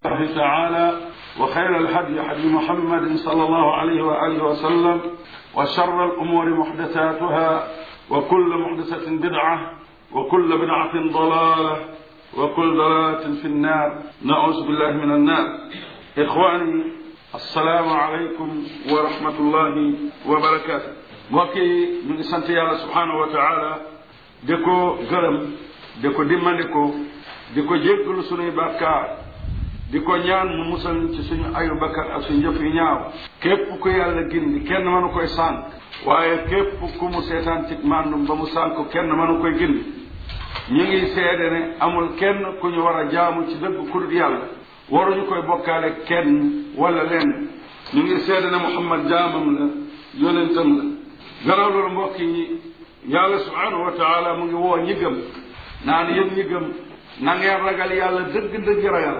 الله تعالى وخير الهدي هدي محمد صلى الله عليه وآله وسلم وشر الأمور محدثاتها وكل محدثة بدعة وكل بدعة ضلالة وكل ضلالة في النار نعوذ بالله من النار إخواني السلام عليكم ورحمة الله وبركاته وكي من سنت الله سبحانه وتعالى ديكو غرم ديكو ديمانديكو ديكو جيغلو سوني بكار di ko ñaan mu musal ci suñu ayu bakkat ak suñu jëf yu ñaaw képp ku yàlla gindi kenn mënu koy sànq waaye képp ku mu seetaan ci màndum ba mu sànq kenn mënu koy gindi ñu ngi seede ne amul kenn ku ñu war a jaamu ci dëgg ku dul yàlla waruñu koy bokkaale kenn wala lenn ñu ngi seede ne muhammad jaamam la yonentam la gannaaw loolu mbokk yi yàlla subhanahu wa taala mu ngi woo ñi gëm naan yéen ñi gëm na ngeen ragal yàlla dëgg-dëgg ragal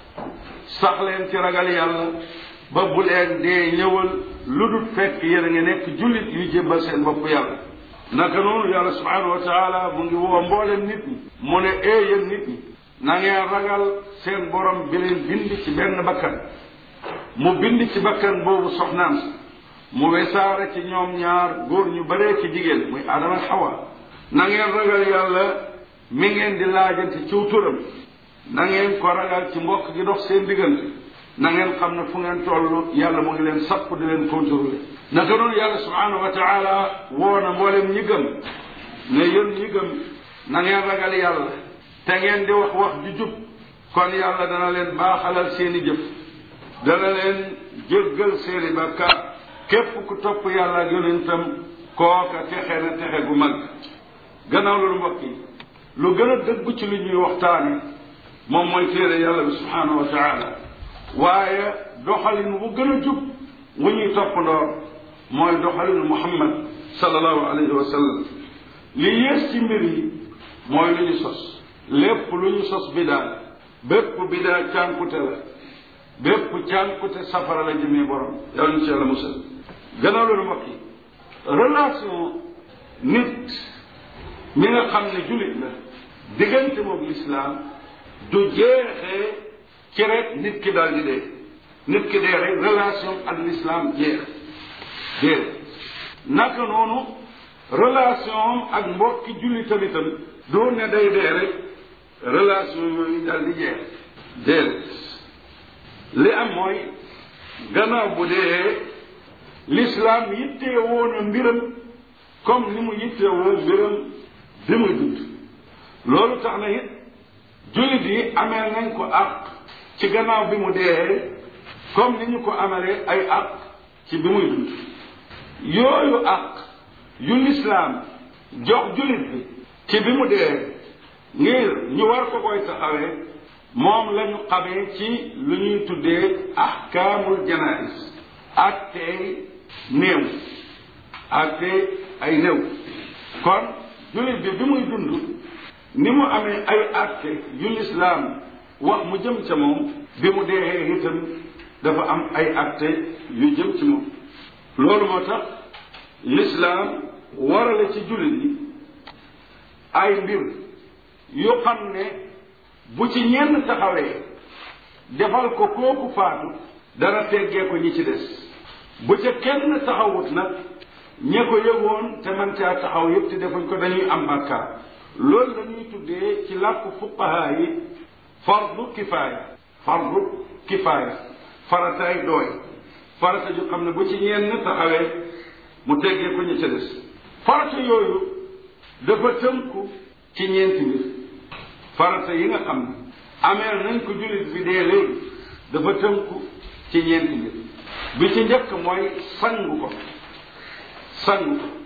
sax leen ci ragal yàlla ba bu leen dee ñëwal lu dul fekk yéen a ngi nekk jullit yu jébbal seen bopp yàlla naka noonu yàlla subhanahu wa taala mu ngi woo mboolem nit ñi mu ne ee yéen nit ñi na ngeen ragal seen borom bi leen bind ci benn bakkan mu bind ci bakkan boobu soxnaam si mu wesaare ci ñoom ñaar góor ñu baree ci jigéen muy adama xawa na ngeen ragal yàlla mi ngeen di laajante ciw turam na ngeen ko ragal ci mbokk gi dox seen diggante na ngeen xam ne fu ngeen toll yàlla mu ngi leen sapp di leen contrôler naka noonu yàlla subhanahu wa taala woo na mboolem ñi gëm ne yéen ñi gëm na ngeen ragal yàlla te ngeen di wax wax ju jub kon yàlla dana leen baaxalal seeni jëf dana leen jéggal seeni bàkkaar képp ku topp yàlla ak yonentam kooka texe na texe gu mag gannaaw loolu mbokk yi lu gën a dëggu ci li ñuy waxtaane moom mooy téere yàlla bi subhanahu wa taala waaye doxalin wu gën a jub wu ñuy toppandoor mooy doxalinu muhammad sallallahu alayhi wa sallam li yées ci mbir yi mooy lu ñu sos lépp lu ñu sos bidaa bépp bidaa cànkute la bépp cànkute safara la jëmee borom yàlla ñu ci yàlla musal gannaaw loolu mbokk yi relation nit mi nga xam ne julit la diggante moom lislaam du jeexee ci rek nit ki daal di dee nit ki dee rek relation ak l'islam jeex déedéet naka noonu relation ak mbokki julli tamitam doo ne day dee rek relation yooyu daal di jeex déedéet li am mooy gannaaw bu dee l'islam yittee woon a mbiram comme ni mu yittee woon mbiram bi muy dund loolu tax na it jullit yi amee nañ ko àq ci gannaaw bi mu dee comme ni ñu ko amalee ay àq ci bi muy dund yooyu àq yu lislaam jox jullit bi ci bi mu dee ngir ñu war ko koy taxawee moom la ñu xamee ci lu ñuy tuddee ahkaamul janaïs ak tey néew ak tey ay néew kon jullit bi bi muy dund ni mu amee ay àtte yu lislaam wax mu jëm ca moom bi mu dee itam dafa am ay àtte yu jëm ci moom loolu moo tax lislaam warale ci jullit yi ay mbir yu xam ne bu ci ñenn taxawee defal ko kooku faatu dana teggee ko ñi ci des bu ca kenn taxawut nag ñe ko yëgoon te man caa taxaw yëpp te defuñ ko dañuy am bàkkaar loolu la ñuy tuddee ci làkku fuqaha yi fardu kifaaya fardu kifaaya farataay dooy farata ju xam ne bu ci ñenn taxawee mu teggee ko ñi ca des farata yooyu dafa tënku ci ñeenti mbir farata yi nga xam ne ameel nañ ko jullit bi dee léegi dafa tënku ci ñeenti mbir bi ci njëkk mooy sangu ko sangu ko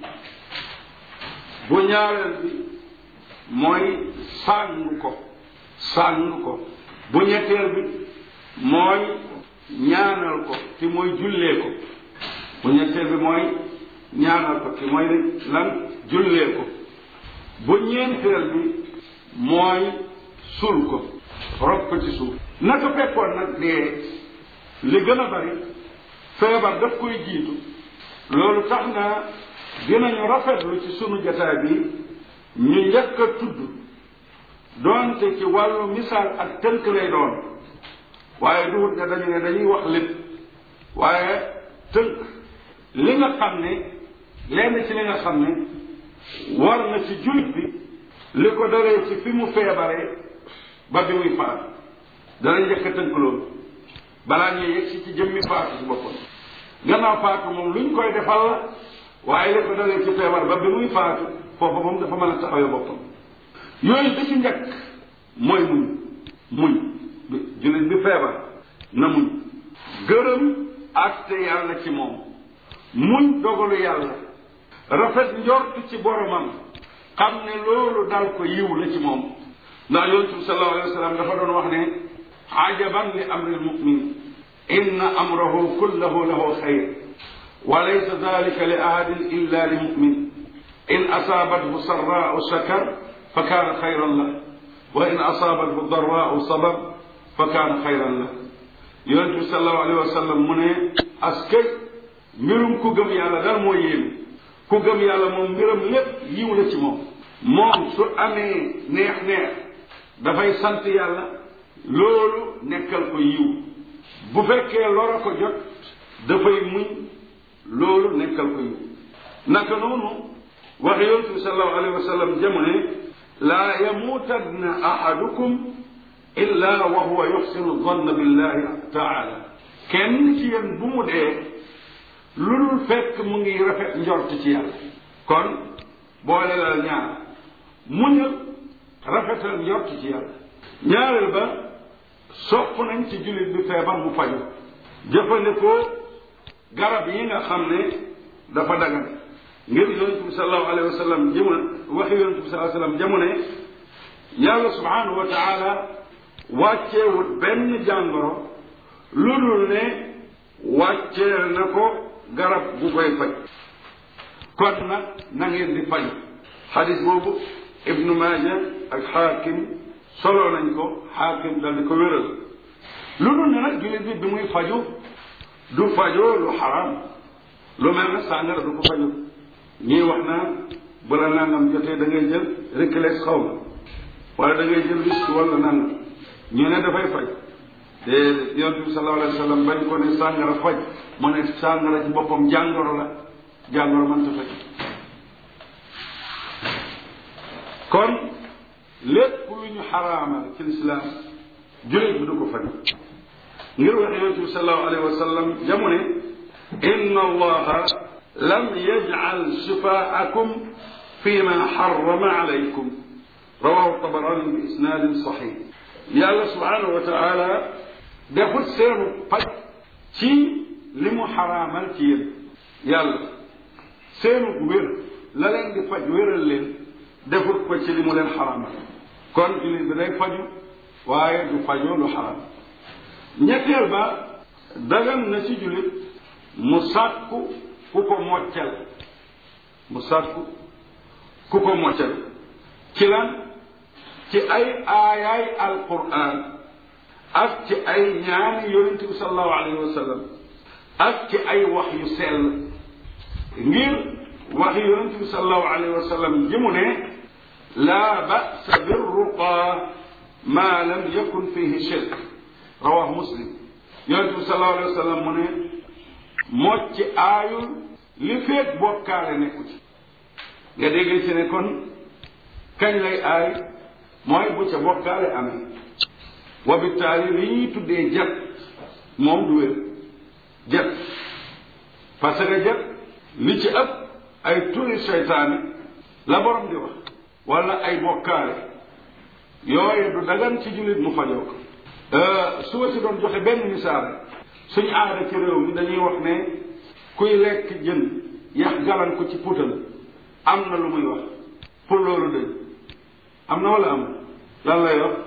bu ñaareel bi mooy sàngu ko sàngu ko bu ñetteel bi mooy ñaanal ko te mooy jullee ko bu ñetteel bi mooy ñaanal ko te mooy lan jullee ko bu ñeenteel bi mooy sul ko rob ko ci suuf naka fekkoon nag dee li gën a bari feebar daf koy jiitu loolu tax na dinañu rafetlu ci sunu jataay bi ñu njëkk a tudd doonte ci wàllu misaal ak tënk lay doon waaye duhut ne dañu ne dañuy wax lépp waaye tënk li nga xam ne lenn ci li nga xam ne war na ci jullit bi li ko dalee ci fi mu feebaree ba bi muy faatu dana njëkk a tënk loolu balaa ñuy yegg si ci jëmmi faatu ci boppam gannaaw faatu moom luñ koy defal la waaye li ko dalee ci feebar ba bi muy faatu foofu moom dafa mën a taxawee boppam yooyu bi ci njëkk mooy muñ muñ jullit bi feebar na muñ gërëm àtte yàlla ci moom muñ dogalu yàlla rafet njort ci boromam xam ne loolu dal ko yiw la ci moom ndax yonent bi sallallahu alayhi wa sallam dafa doon wax ne ajaban li amri lmumin inna amrahu kullahu lahu xayr wa laysa dalika li ahadin illa li mumin in asaabathu sarraau shakar fa kaana xayran la wa in asaabathu darraau sabar fa kaana xayran la yonent bi sallallahu alayhi wa sallam mu ne askay mbirum ku gëm yàlla dal moo yéeme ku gëm yàlla moom mbiram lépp yiw la ci moom moom su amee neex-neex dafay sant yàlla loolu nekkal ko yiw bu fekkee lora ko jot dafay muñ loolu nekkal ko yiw naka noonu waxe yontu bi sallallahu alayhi wa sallam jamu ne laa yamuutanna ahadukum illa wa huwa yuxsinu zanna billahi taala kenn ci yéen bu mu dee lu dul fekk mu ngi rafet njort ci yàlla kon boole la ñaar muñal rafetal njort ci yàlla ñaareel ba sopp nañ ci jullit bi feebar mu faju jëfandikoo garab yi nga xam ne dafa dagan ngir yonent bi sallallahu alayhi wa sallam jëma waxi yonent bi sallallahu alayhi wa sallam jamu ne yàlla subhanahu wa taala wàcceewut benn jàngoro lu dul ne wàcceel na ko garab gu koy faj kon nag na ngeen di faj xadis boobu ibnu maaja ak xaakim solo nañ ko xaakim dal di ko wéral lu dul ne nag jullit bi bi muy faju du fajoo lu xaram lu mel ne sàngara du ko faju ñii wax naan bu la nangam jotee da ngay jël réclex xaw ma wala da ngay jël risque wala nangam ñu ne dafay faj te yonent bi sallallahu alayhi wa sallam bañ ko ne sàngara faj mu ne sàngara ci boppam jàngoro la jàngoro mënta faj kon lépp lu ñu xaraamal ci lislaam jullit bi du ko faj ngir wax yonent bi sallallahu alayhi wa sallam jamu ne inna allaha lam yajcal shifaakum fi ma xarama alaykum rawahu tabarani bi isnaadin saxiix yàlla subhanahu wa taala defut seenu faj ci li mu xaraamal ci yéen yàlla seenu wér la leen di faj wéral leen defut ko ci li mu leen xaraamal kon jullit bi day faju waaye du fajoo lu xaraam ñetteel ba dagan na ci jullit mu sàkku ku ko moccal mu sàkku ku ko moccal ci lan ci ay aayaay alquran ak ci ay ñaani yonente bi salallahu alayhi wa sallam ak ci ay wax yu sell ngir wax yonente bi salallahu alayhi wa sallam ji mu ne laa basa birruqa ma lam yakun fihi shirk rawahu muslim yonente bi salallahu alayhi wa sallam mu ne mocc aayul li feet bokkaale nekku ci nga déggee ci ne kon kañ lay aay mooy bu ca bokkaale amee wa bittaali li ñuy tuddee jat moom du wér jat parce que jat li ci ëpp ay turi seytaane la borom di wax wala ay bokkaale yooyu du dagan ci jullit mu fajoo ko su ma si doon joxe benn misaal suñu aada ci réew mi dañuy wax ne kuy lekk jën yax galan ko ci putal am na lu muy wax pour loolu dëñ am na wala am lan lay wax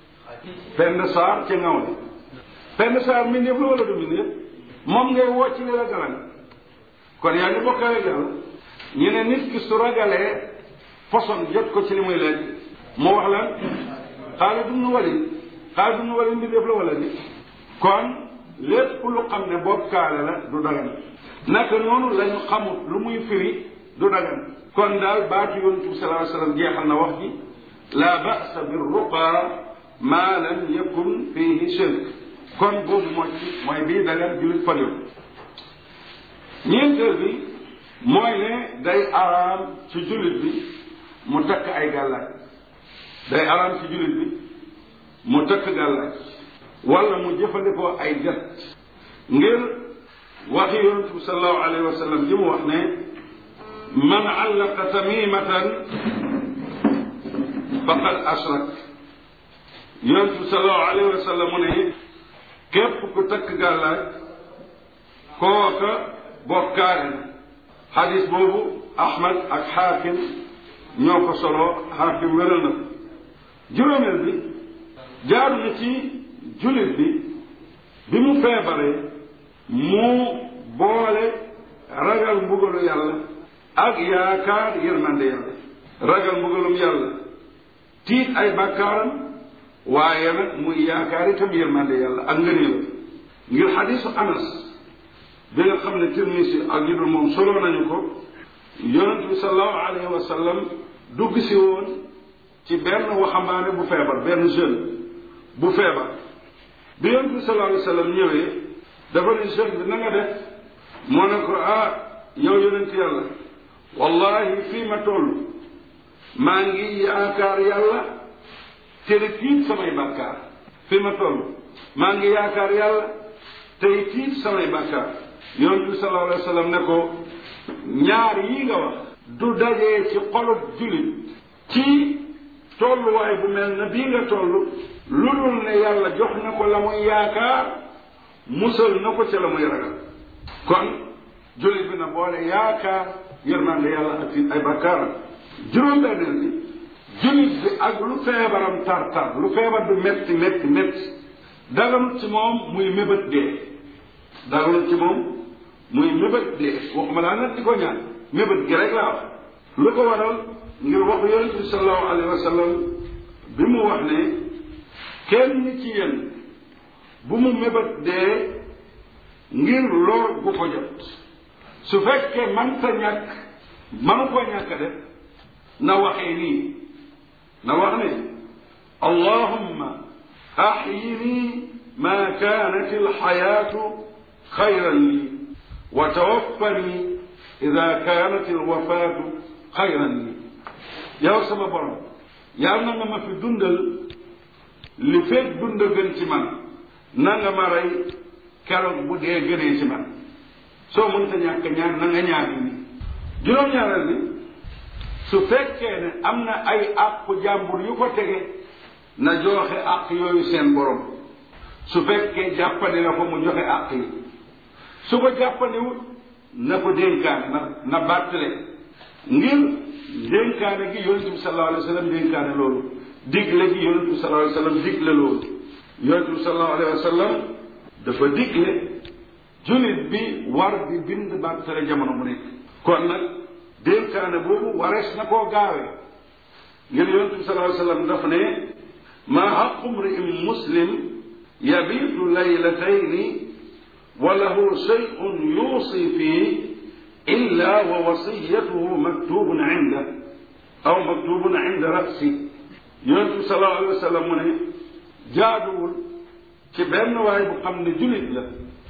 benn saar ca ngaw li benn saar mbindeef la wala du mbindeef moom ngay woo ci li la galan kon yaa ngi bokkaale yàlla ñu ne nit ki su ragalee poson jot ko ci li muy lekk mu wax lan Xaalid ibn Walid Xaalid ibn Walid mbindeef la wala ni kon lépp lu xam ne bokkaale la du dagan naka noonu lañu xamut lu muy firi du dagan kon daal baatu yonent bi sallallahu alayhi wa sallam jeexal na wax ji la ba'sa bir ruqa ma lam yakun fihi shirk kon boobu mooy ci mooy bii dagan jullit fajul ñeenteel bi mooy ne day araam ci jullit bi mu takk ay gàllaaj day araam ci jullit bi mu takk gàllaaj wala mu jëfandikoo ay jet ngir waxi yonent bi sallallahu alayhi wa sallam ji mu wax ne man allaqa tamimatan faqad ashrak yonent bi sallallahu alayhi wa sallam mu ne képp ku takk gàllaaj kooka bokkaale na xadis boobu ahmad ak xaakim ñoo ko solo xaakim wéral na ko juróomeel bi jaaru na ci jullit bi bi mu feebaree mu boole ragal mbugalu yàlla ak yaakaar yërmande yàlla ragal mbugalum yàlla tiit ay bàkkaaram waaye nag muy yaakaar itam yërmande yàlla ak ngëneelam ngir xadisu anas bi nga xam ne tirmisi ak ñu dul moom solo nañu ko yonent bi sallallahu alayhi wa sallam dugg si woon ci benn waxambaane bu feebar benn jeune bu feebar bi yonent bi sallallahu alayhi wa sallam ñëwee dafa ne jeune bi na nga def moo ne ko ah yow yonent yàlla wallahi fii ma toll maa ngi yaakaar yàlla te di tiit samay bàkkaar fii ma toll maa ngi yaakaar yàlla tey tiit samay bàkkaar yonent bi sallallahu alayhi wa sallam ne ko ñaar yi nga wax du dajee ci xolub jullit ci tolluwaay bu mel na bii nga toll lu dul ne yàlla jox na ko la muy yaakaar musal na ko ca la muy ragal kon jullit bi na boole yaakaar yërmande yàlla ak fi ay bakkaaram juróom-benneel bi jullit bi ak lu feebaram tar-tar lu feebar du metti metti metti daganut ci moom muy mébét dee daganut ci moom muy mébét dee waxuma laa nag di ko ñaan mébét gi rek laa wax lu ko waral ngir waxu yonent bi sallallahu alayhi wa sallam bi mu wax ne kenn ci yéen bu mu mébét dee ngir lor bu ko jot su fekkee man ta ñàkk manu ko ñàkk def na waxee nii na wax ne allahumma ahyini ma kanat alxayaatu xayran lii wa tawaffani ida kanat alwafaatu xayran lii yow sama borom yàlla na nga ma fi dundal li fekk dund gën ci man na nga ma rey keroog bu dee gënee ci man soo mënta ñàkk ñaan na nga ñaan ni juróom-ñaareel bi su fekkee ne am na ay àqu jàmbur yu ko tege na joxe àq yooyu seen borom su fekkee jàppandi na ko mu joxe àq yi su ko jàppandiwut na ko dénkaane na na bàttale ngir dénkaane gi yonente bi sallallahu alayhi wa sallam dénkaane loolu digle gi yonente bi sallallahu alayhi wa sallam digle loolu yonente bi sallallahu alayhi wa sallam dafa digle jullit bi war di bind bàttale jamono mu nekk kon nag dénkaane boobu warees na koo gaawee ngir yonente bi sallallahu alayhi wa sallam daf ne maa xaqu mri'in muslim yabiitu laylatayni wa lahu shay'un yuusi fii illa wa wasiyatuhu maktubun inda aw maktubun inda rasi yonente bi sallallahu alayhi wa sallam mu ne jaaduwul ci benn waay bu xam ne jullit la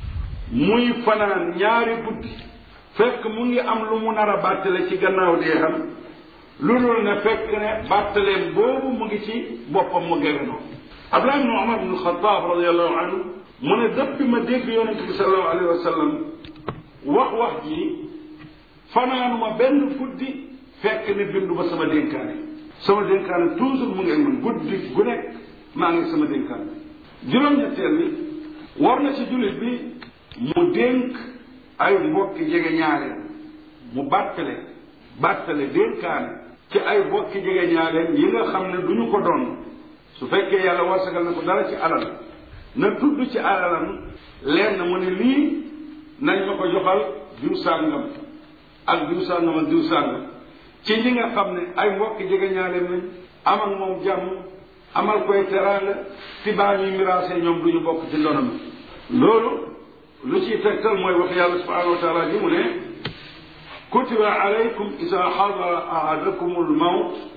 muy fanaan ñaari guddi fekk mu ngi am lu mu nar a bàttale ci gannaaw dee xam lu dul ne fekk ne bàttaleen boobu mu ngi ci boppam mu gewenoo Abdullah ibn Umar ibn Xataab radiallahu anhu mu ne dëppi ma dégg yonente bi sallallahu alayhi wa sallam wax wax ji fanaanuma benn guddi fekk ne bindu ba sama dénkaane sama dénkaane toujours mu ngi man guddi gu nekk maa ngi sama dénkaane juróom-ñetteel bi war na ci jullit bi mu dénk ay mbokki jege ñaareel mu bàttale bàttale dénkaane ci ay mbokki jege ñaareel yi nga xam ne du ñu ko doon su fekkee yàlla warsagal na ko dara ci alal na tudd ci alalam leen na mu ne lii nañ ma ko joxal diw sàngam ak diw sàngam ak diw sàngam ci ñi nga xam ne ay mbokki jege ñaareel lañ am ak moom jàmm amal koy teraanga ti baa ñuy miraase ñoom du ñu bokk ci ndonam loolu lu ciy tegtal mooy wax yàlla subhanahu wa taala ji mu ne kutiba alaykum ida xadara ahadakum almawt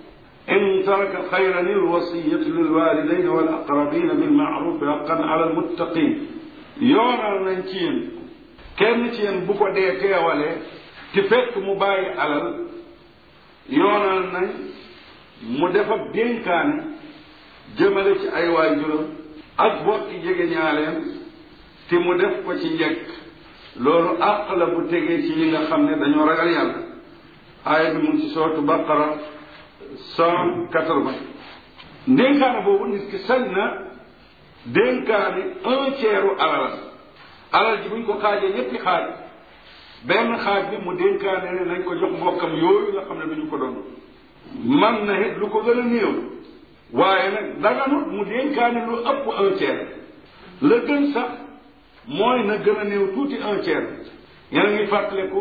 in taraka xayran alwasiyatu lilwalidayn wal aqrabina bilmaaruf haqqan ala almuttaqin yoonal nañ ci yéen kenn ci yéen bu ko dee teewalee te fekk mu bàyyi alal yoonal nañ mu def ab dénkaane jëmale ci ay waajuram ak bokki jege ñaaleem te mu def ko ci njëkk loolu àq la bu tegee ci ñi nga xam ne dañoo ragal yàlla aaya bi mu ngi ci sootu baqara cent quatre-vingt dénkaane boobu nit ki sañ na dénkaane un tiers u alal alal ji buñ ko xaajee ñetti xaaj benn xaaj bi mu dénkaane ne nañ ko jox mbokkam yooyu nga xam ne duñu ko doon man na it lu ko gën a néew waaye nag daganut mu dénkaane lu ëpp un tiers la gën sax mooy na gën a néew tuuti un tiers yéen a ngi fàttaliku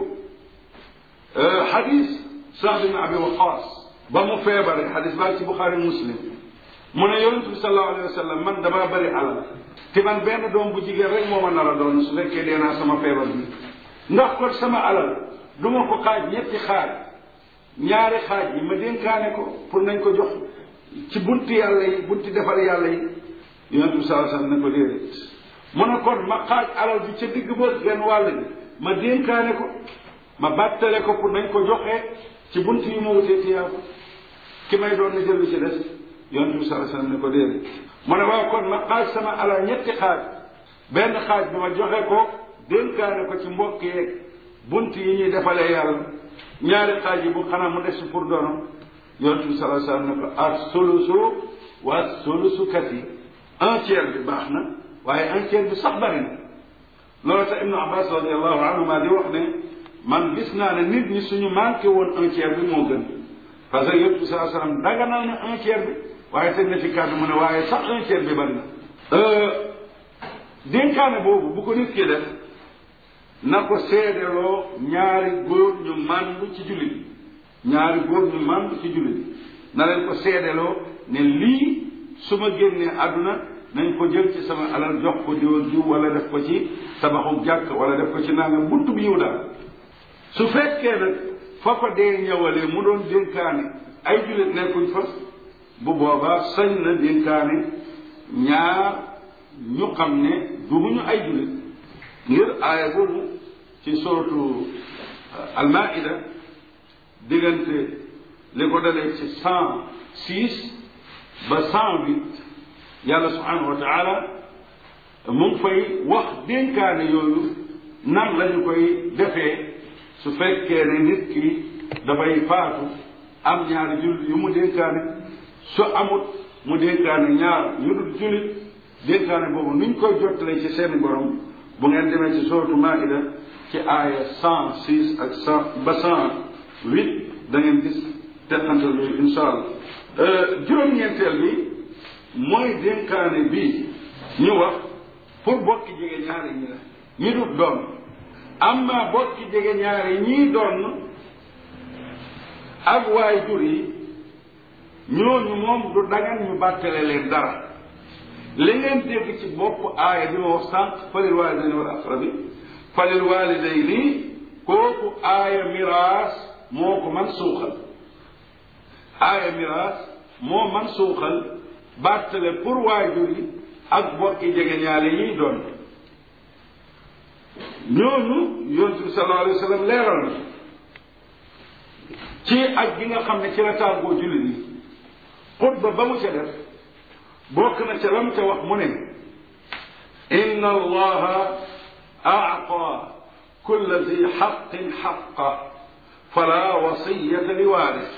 xadis Saad bin Abi Waqaas ba mu feebaree xadis baa ci Buxaari Muslim mu ne yonent bi sallallahu alayhi wa sallam man damaa bëri alal te man benn doom bu jigéen rek moo ma nar a doon su fekkee dee naa sama feebar bi ndax kon sama alal du ma ko xaaj ñetti xaaj ñaari xaaj yi ma dénkaane ko pour nañ ko jox ci bunti yàlla yi bunti defar yàlla yi yonent bi sallallahu alayhi wa sallam ne ko déedéet mu ne kon ma xaaj alal bi ca digg ba genn wàll bi ma dénkaane ko ma bàttale ko pour nañ ko joxee ci bunt yi ma wutee tiyaabu ki may doon na jël ci des yonent bi sallallahu alayhi wasallam ne ko déedéet mu ne waaw kon ma xaaj sama alal ñetti xaaj benn xaaj bi ma joxe ko dénkaane ko ci mbokk yeeg bunt yi ñuy defalee yàlla ñaari xaaj yi bu xanaa mu des pour dono yonent bi sallallahu alayhi wasallam ne ko as sulusu wa sulusu kasi un tiers bi baax na waaye un tiers bi sax bari na loolu tax ibnu abbas radiallahu anhuma di wax ne man gis naa ne nit ñi suñu manqué woon un tiers bi moo gën parce que yonent bi sallallahu alayhi wasallam daganal na un tiers bi waaye teg na ci kàddu mu ne waaye sax un tiers bi bari na dénkaane boobu bu ko nit ki def na ko seedeloo ñaari góor ñu màndu ci jullit ñaari góor ñu màndu ci jullit na leen ko seedeloo ne lii su ma génnee àdduna nañ ko jël ci sama alal jox ko diw ak diw wala def ko ci tabaxu jàkk wala def ko ci nangam buntu bi yiw daal su fekkee nag fa ko dee ñëwalee mu doon dénkaane ay jullit nekkuñ fa bu boobaa sañ na dénkaane ñaar ñu xam ne duguñu ay jullit ngir aaya boobu ci sootu almaida diggante li ko dalee ci cent six ba cent huit yàlla subhanahu wa taala mu ngi fay wax dénkaane yooyu nan lañu koy defee su fekkee ne nit ki dafay faatu am ñaari jullit yu mu dénkaane su amut mu dénkaane ñaar ñu dul jullit dénkaane boobu nuñ koy jottalee ci seeni borom bu ngeen demee ci sootu maida ci aaya cent six ak cent ba cent huit da ngeen gis teqantal yooyu insha allah juróom-ñeenteel bi mooy dénkaane bi ñu wax pour bokki jege ñaari ñi la ñi dut doon amma bokki jege ñaari ñii doon ak waay jur yi ñooñu moom du dagan ñu bàttale leen dara li ngeen dégg ci bopp aaya bi ma wax sànq falil walidayni wal aqrabi falil walidayni kooku aaya miraas moo ko man suuxal aaya miraas moo man suuxal bàttale pour waajur yi ak bokki jege ñaale yiy doon ñooñu yonent bi sallallahu alayhi wa sallam leeral na ci ak gi nga xam ne ci la tàggoo jullit yi xutba ba mu ca def bokk na ca lam ca wax mu ne inna allaha aata kulla zi xaqin xaqa fala wasiyata li waaris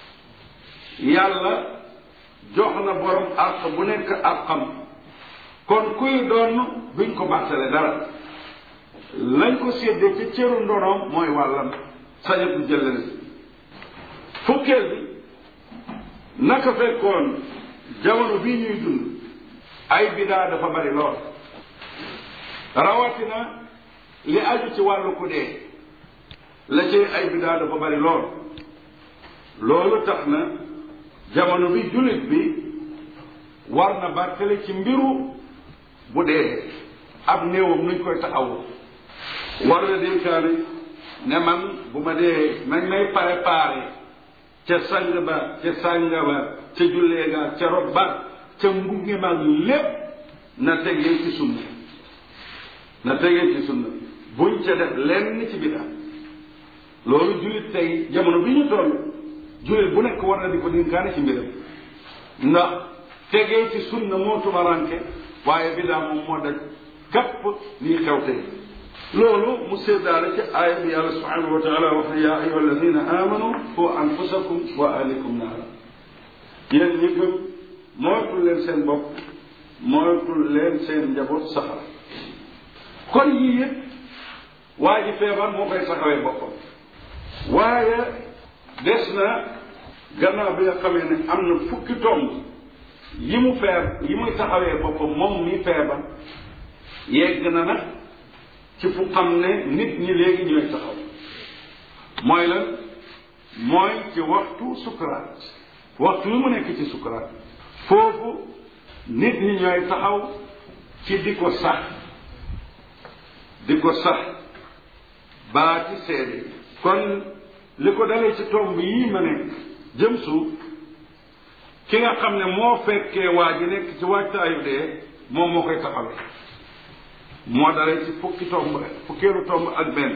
yàlla jox na borom àq bu nekk àqam kon kuy doon duñ ko bàttale dara lañ ko séddee ca cëru ndonoom mooy wàllam sañatu jëlale fukkeel bi naka fekkoon jamono bii ñuy dund ay bidaa dafa bari lool rawatina li aju ci wàllu ku dee la ci ay bidaa dafa bari lool loolu tax na jamono bi jullit bi war na bàttale ci mbiru bu dee ab néewam nuñ koy taxawu war na dénkaane ne man bu ma dee nañ may préparé ca sang ba ca sànga ba ca jullee ga ca rob ba ca mbugge mag lépp na tegee ci sunna na tegee ci sunna buñ ca def lenn ci biddaa loolu jullit tey jamono bi ñu toll jullit bu nekk war na di ko dénkaane ci mbiram ndax tegee ci sunna moo tumaranke waaye biddaa moom moo daj kapp lii xew tey loolu mu séddaale ci aaya bi yàlla subhanahu wa taala wax ne yaa ayuha alladina amanu qu anfusakum wa ahlikum naara yéen ñi gëm moytul leen seen bopp moytul leen seen njaboot safara kon yii yëpp waa ji feebar moo koy taxawee boppam waaye des na gannaaw bi nga xamee ne am na fukki tomb yi mu feeb yi muy taxawee boppam moom mi feebar yegg na nag ci fu xam ne nit ñi léegi ñooy taxaw mooy lan mooy ci waxtu sukuraat waxtu wi mu nekk ci sukuraat foofu nit ñi ñooy taxaw ci di ko sax di ko sax baa ci seede kon li ko dalee ci tomb yii ma nekk jëm suuf ki nga xam ne moo fekkee waa ji nekk ci waajtaayu dee moom moo koy taxawee moo dalee ci fukki tomb fukkeelu tomb ak benn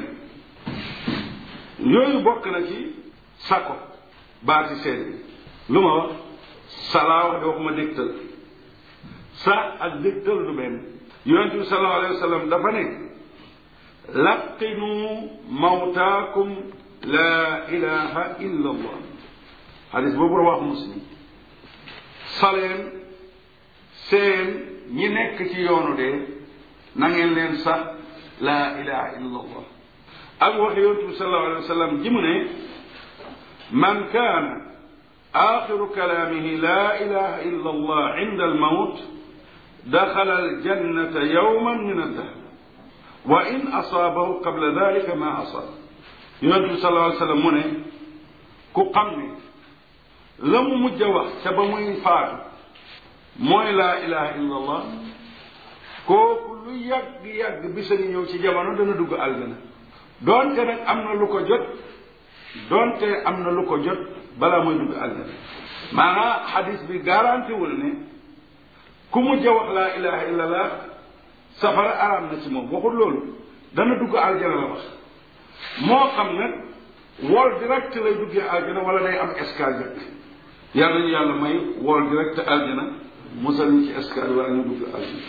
yooyu bokk na ci sako baati seede lu ma wax salaa wax de waxuma dégtal sa ak dégtal du benn yonent bi sallallahu alayhi wa sallam dafa ne laqinu mawtaakum laa ilaha illa allah xadis boobu wax muslim saleen seen ñi nekk ci yoonu dee na ngeen leen sax laa ilaha illa allah ak wax yonent bi sallallahu alayhi wa sallam ji mu ne man kaana axiru kalaamihi laa ilaha illa allah inda almawt daxala aljannata yawman min addahr wa in asaabahu qabla dalika ma asaab yonent bi sallallahu alayhi wa sallam mu ne ku xam ne la mu mujj a wax ca ba muy faatu mooy laa ilaha illa allah kooku lu yàgg-yàgg bisa ngi ñëw ci jamono dana dugg aljana doonte nag am na lu ko jot doonte am na lu ko jot balaa mooy dugg aljana maanaam xadis bi garanti wul ne ku mujj a wax laa ilaha illa allah safara araam na ci moom waxul loolu dana dugg aljana la wax moo xam nag wol direct lay duggee aljana wala day am escale jëkk yàlla ñu yàlla may wol direct aljana musal ñu ci escale wala ñu dugg aljana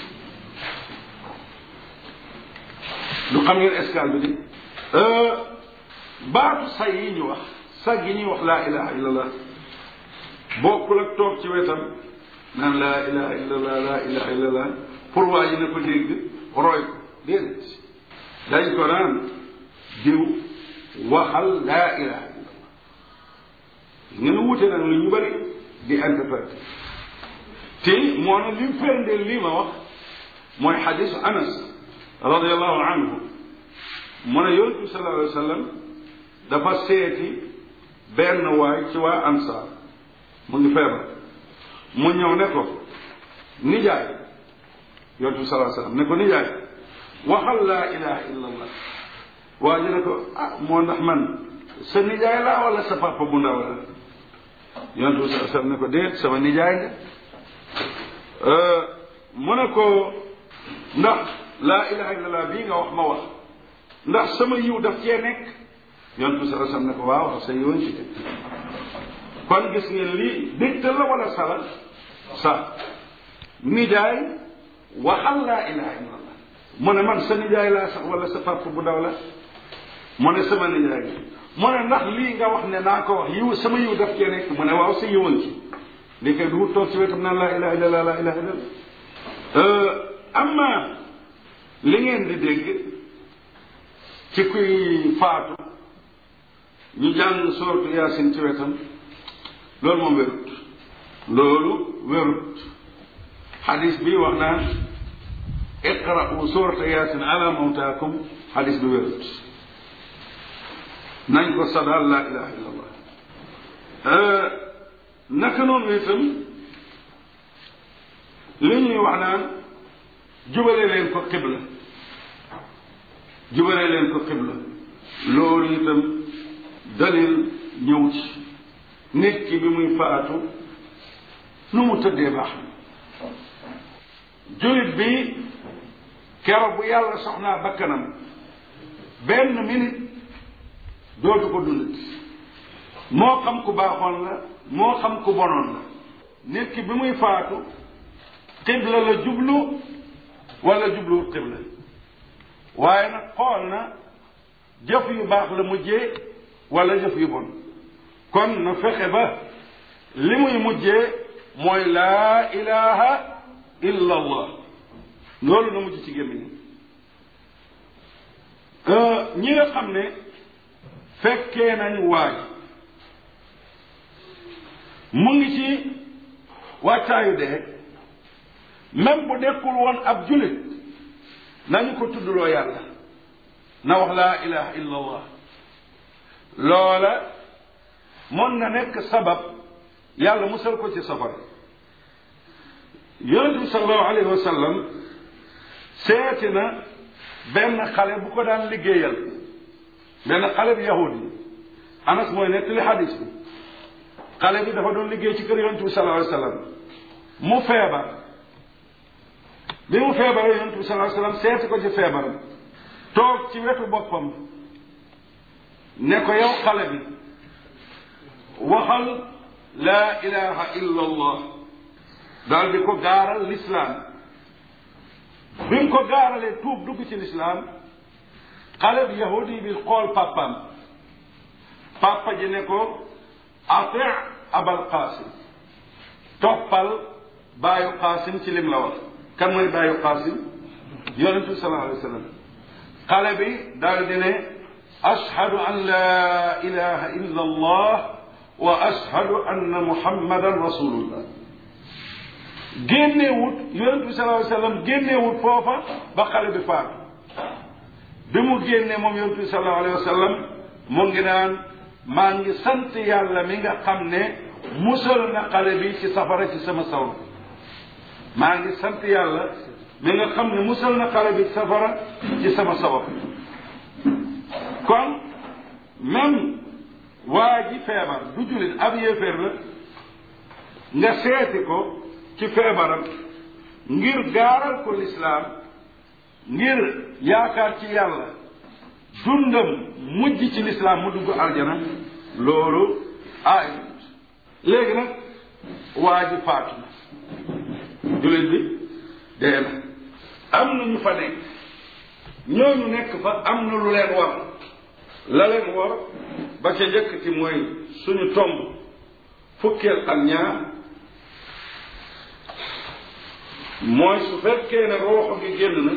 lu xam ngeen escale bi di baatu say yi ñu wax sag yi ñuy wax laa ilaha illallah bokkul ak toog ci wetam naan laa ilaha illallah laa ilaha illallah pour waa ji na ko dégg roy ko déedéet dañ ko naan diw waxal laa ilaha illallah ngeen wute nag lu ñu bëri di interprété te moo ne li ferndeel lii ma wax mooy xadisu anas radiallahu anhu mu ne yonent bi sallallahu alayhi wa sallam dafa seeti benn waay ci waa ansaar mu ngi feebar mu ñëw ne ko nijaay yonent bi sallallahu alayhi wa sallam ne ko nijaay waxal laa ilaha illa allah waa ji ne ko ah moo ndax man sa nijaay laa wala sa papa bu ndaw la yonent bi sallallahu alayhi wa sallam ne ko déet sama nijaay nga mu ne ko ndax laa ilaha illallah bii nga wax ma wax ndax sama yiw daf cee nekk yonent bi sallallahu alayhi wasallam ne ko waaw sa yiwoon ci nekk kon gis ngeen lii dégtal la wala sala sa nijaay waxal laa ilaha illallah mu ne man sa nijaay laa sax wala sa papa bu ndaw la mu ne sama nijaay mu ne ndax lii nga wax ne naa ko wax yiw sama yiw daf cee nekk mu ne waaw sa yiwoon ci li koy du toog ci wetam naan laa ilaha illallah laa ilaha illallah amma li ngeen di dégg ci kuy faatu ñu jàng sooratu yaasin ci wetam loolu moom wérut loolu wérut xadis bi wax naan iqra'u soorata yaasin ala mawtaakum xadis bi wérut nañ ko sadal laa ilaha illa allah naka noonu itam li ñuy wax naan jubale leen ko xibla jubale leen ko xibla loolu itam dalil ñëw ci nit ki bi muy faatu nu mu tëddee baax na jullit bi keroog bu yàlla soxnaa bakkanam benn minute dootu ko dundati moo xam ku baaxoon la moo xam ku bonoon la nit ki bi muy faatu xibla la jublu wala jubluwut xibla waaye nag xool na jëf yu baax la mujjee wala jëf yu bon kon na fexe ba li muy mujjee mooy laa ilaha illa allah loolu na mujj ci gémmiñ ñi nga xam ne fekkee nañ waaj mu ngi ci wàccaayu dee même bu nekkul woon ab julit nañu ko tuddloo yàlla na wax laa ilaha illa allah loola mën na nekk sabab yàlla musal ko ci safara yonent bi sallallahu alayhi wa sallam seeti na benn xale bu ko daan liggéeyal benn xale bi yahudi anas mooy nettali xadis bi xale bi dafa doon liggéey ci kër yonent bi sallallahu alayhi wa sallam mu feebar bi mu feebaree yonent bi sallallahu alayhi wa sallam seeti ko ci feebaram toog ci wetu boppam ne ko yow xale bi waxal laa ilaha illa allah daal di ko gaaral lislaam bi mu ko gaaralee tuub dugg ci lislaam xale bi yahudi bi xool papaam papa ji ne ko ati abal qaasim toppal baayu qaasim ci lim la wax kan mooy baayu qaasim yonentu sallallahu alayhi wa sallam xale bi daal di ne ashhadu an la ilaha illa allah wa ashhadu anna muhammadan rasulullah génneewut yonent bi sallallahu alayhi wasallam génneewut foofa ba xale bi faatu bi mu génnee moom yonent bi sallallahu alayhi wasallam mu ngi naan maa ngi sant yàlla mi nga xam ne musal na xale bi ci safara ci sama saw maa ngi sant yàlla mi nga xam ne musal na xale bi ci safara ci sama sawar kon même waa ji feebar du jullit ab yéeféer la nga seeti ko ci feebaram ngir gaaral ko lislaam ngir yaakaar ci yàlla dundam mujj ci lislaam mu dugg aljana loolu aay léegi nag waa ji faatu na jullit bi dee na am na ñu fa nekk ñooñu nekk fa am na lu leen war la leen war ba ca njëkk ci mooy suñu tomb fukkeel ak ñaar mooy su fekkee ne rooxo gi génn na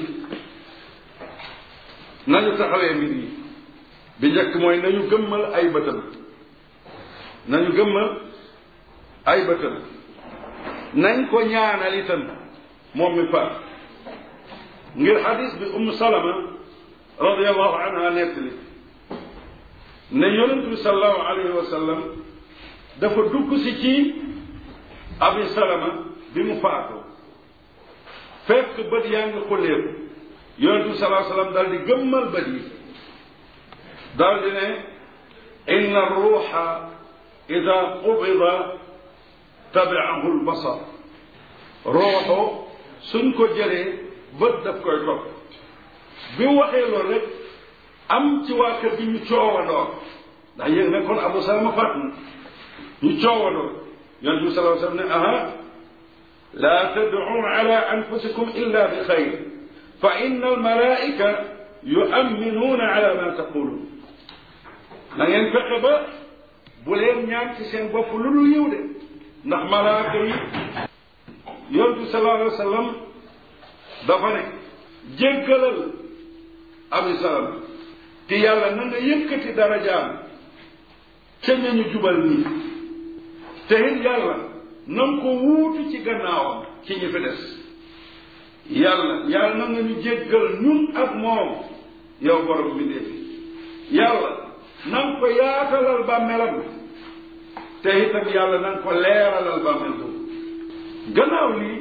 nañu taxawee mbir yi bi njëkk mooy nañu gëmmal ay bëtam nañu gëmmal ay bëtam nañ ko ñaanal itam moom mi faat ngir xadis bi umm salama radiallahu anha nettali ne yonent bi salallahu alayhi wa sallam dafa dugg si ci abi salama bi mu faatoo fekk bët yaa ngi xulleeku yonent bi salaa sallam daal di gëmmal bët yi daal di ne inna ruuxa ida qubida tabiahu lbasar rooxo suñ ko jëlee bët daf koy topp bi mu waxee loolu rek am ci waa kër gi ñu coowandoo ndax yéen ne kon abu salama faat na ñu coowandoo yonent bi salaa sallam ne aha لا تدعوا على أنفسكم إلا بخير فإن الملائكة يؤمنون على ما تقولون na ngeen fexe ba bu leen ñaan ci seen bopp lu dul yiw de ndax malaaka yi yontu sallallahu alayhi wa sallam dafa ne jéggalal abi salama te yàlla na nga yëkkati darajaam ca ñañu jubal nii te it yàlla na nga ko wuutu ci gannaawam ci ñi fi des yàlla yàlla na nga ñu jéggal ñun ak moom yow borom bi dee yàlla na nga ko yaatalal bàmmeelam te itam yàlla na nga ko leeralal bàmmeel boobu gannaaw lii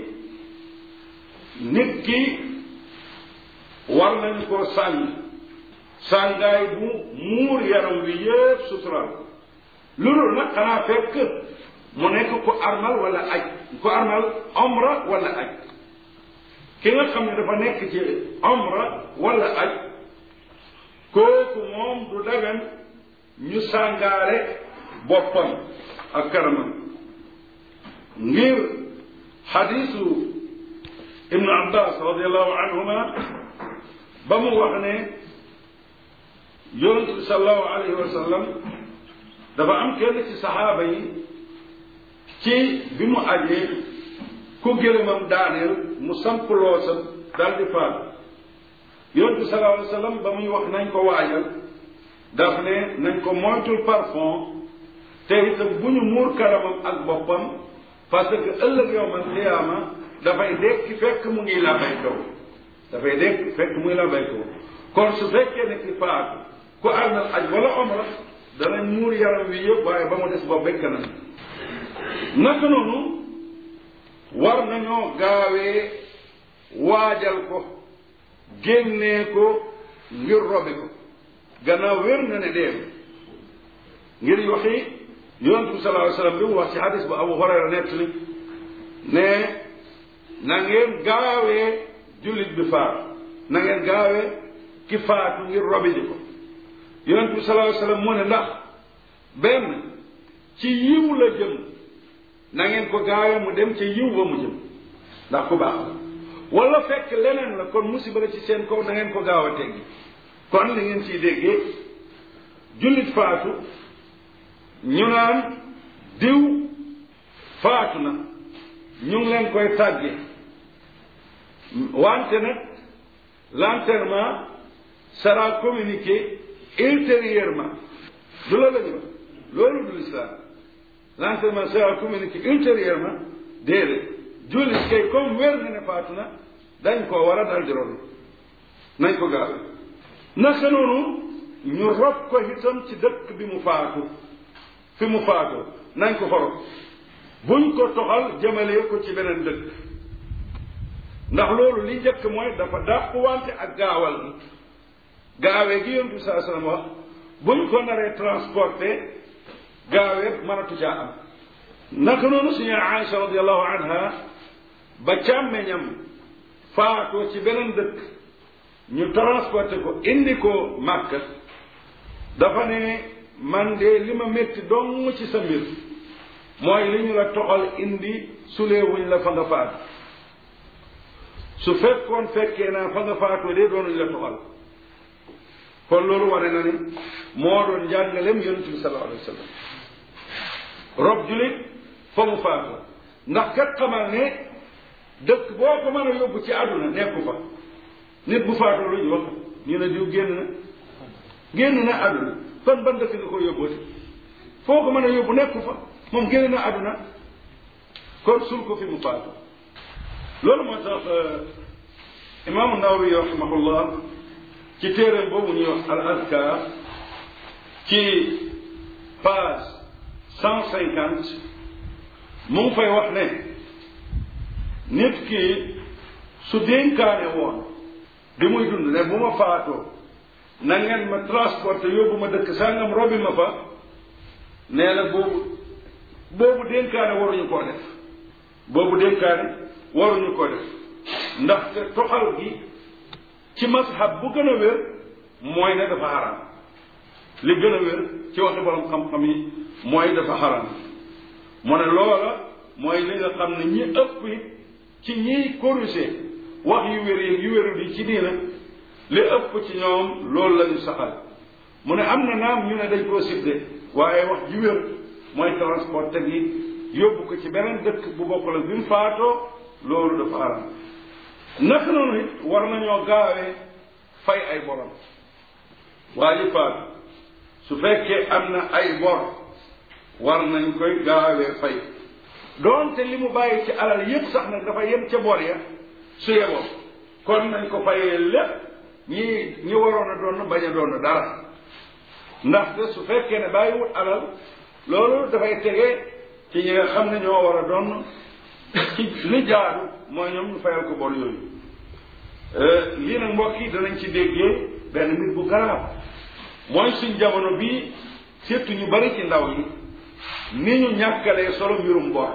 nit ki war nañu koo sàng sàngaay bu muur yaram wi yépp sutural lu dul nag xanaa fekk mu nekk ku armal wala aj ku armal omra wala aj ki nga xam ne dafa nekk ci omra wala aj kooku moom du dagan ñu sàngaare boppam ak karamam ngir xadiisu ibnu abbas radiallahu anhuma ba mu wax ne yonent bi salallahu alayhi wa sallam dafa am kenn ci saxaaba yi ci bi mu ajee ku gëlëmam daaneel mu samp loosam daal di faatu yonent bi salallahu alayhi wa sallam ba muy wax nañ ko waajal daf ne nañ ko moytul parfum te itam bu ñu muur karamam ak boppam parce que ëllëg yowmal qiyaama dafay dekki fekk mu ngi labay kaw dafay dekk fekk muy labay kaw kon su fekkee ne ki faatu ku àndal aj wala omra danañ muur yaram wi yëpp waaye ba mu des bopp bekk na naka noonu war nañoo gaawee waajal ko génnee ko ngir robi ko gannaaw wér na ne dee ngir waxi yonent bi sallallahu alayhi wasallam bi mu wax ci hadis bu Abu Hurayra nettali ne na ngeen gaawee jullit bi faatu na ngeen gaawee ki faatu ngir robi ji ko yonent bi sallallahu alayhi wasallam mu ne ndax benn ci yiw la jëm na ngeen ko gaawee mu dem ci yiw ba mu jëm ndax ku baax la wala fekk leneen la kon musiba la ci seen kaw na ngeen ko gaaw a teggi kon li ngeen ciy déggee jullit faatu ñu naan diw faatu na ñu ngi leen koy tàgge wante nag l'enterrement sera communiqué ultérieurement du loolu la ñu wax loolu du l'islam l'enterrement sera communiqué ultérieurement déedéet jullit kay comme wér na ne faatu na dañ koo war a dal di robi nañ ko gaawe naka noonu ñu rob ko itam ci dëkk bi mu faatu fi mu faatoo nañ ko xorob buñ ko toxal jëmale ko ci beneen dëkk ndax loolu li njëkk mooy dafa dàpp wante ak gaawal gi gaawee gi yontu saa sallam wax buñ ko naree transporté gaawee mënatu caa am naka noonu suñu Aïcha radiallahu anha ba càmmeñam faatoo ci beneen dëkk ñu transporté ko indi ko Màkka dafa ne man de li ma métti dong ci sa mbir mooy li ñu la toxal indi suleewuñ la fa nga faatu su fekkoon fekkee naa fa nga faatoo de doonuñ la toxal kon loolu wane na ni moo doon njàngaleem yonent bi sallallahu alayhi wa sallam rob julit fa mu faatoo ndax kat xamal ne dëkk boo ko mën a yóbbu ci àdduna nekku fa nit bu faatoo lu ñu wax ñu ne diw génn na génn na àdduna fan ban dëkk nga ko yóbbooti foo ko mën a yóbbu nekku fa moom génn na àdduna kon sul ko fi mu faatu loolu moo tax imaamu Nawawi rahimahullah ci téeréem boobu ñuy wax al azkar ci page cent cinquante mu ngi fay wax ne nit ki su dénkaane woon bi muy dund ne bu ma faatoo na ngeen ma transporté yóbbu ma dëkk sàngam robi ma fa nee na boobu boobu dénkaane waruñu koo def boobu dénkaane waruñu koo def ndaxte toxal gi ci mashab bu gën a wér mooy ne dafa xaram li gën a wér ci waxi borom xam-xam yi mooy dafa xaram mu ne loola mooy li nga xam ne ñi ëpp ci ñiy corriger wax yu wér yi yu wérul yi ci diina li ëpp ci ñoom loolu lañu saxal mu ne am na naam ñu ne dañ koo sibde waaye wax ji wér mooy transport teg yi yóbbu ko ci beneen dëkk bu bokkul ak bi mu faatoo loolu dafa xaram naka noonu it war nañoo gaawee fay ay borom waa ji faatu su fekkee am na ay bor war nañ koy gaawee fay doonte li mu bàyyi ci alal yépp sax nag dafa yem ca bor ya su yeboo kon nañ ko fayee lépp ñi ñi waroon a doon bañ a doon dara ndaxte su fekkee ne bàyyiwut alal loolu dafay tege ci ñi nga xam ne ñoo war a doon ci li jaadu mooy ñoom ñu fayal ko bor yooyu lii nag mbokk yi danañ ci déggee benn mbir bu garaaw mooy suñ jamono bii surtout ñu bari ci ndaw yi ni ñu ñàkkalee solo mbirum bor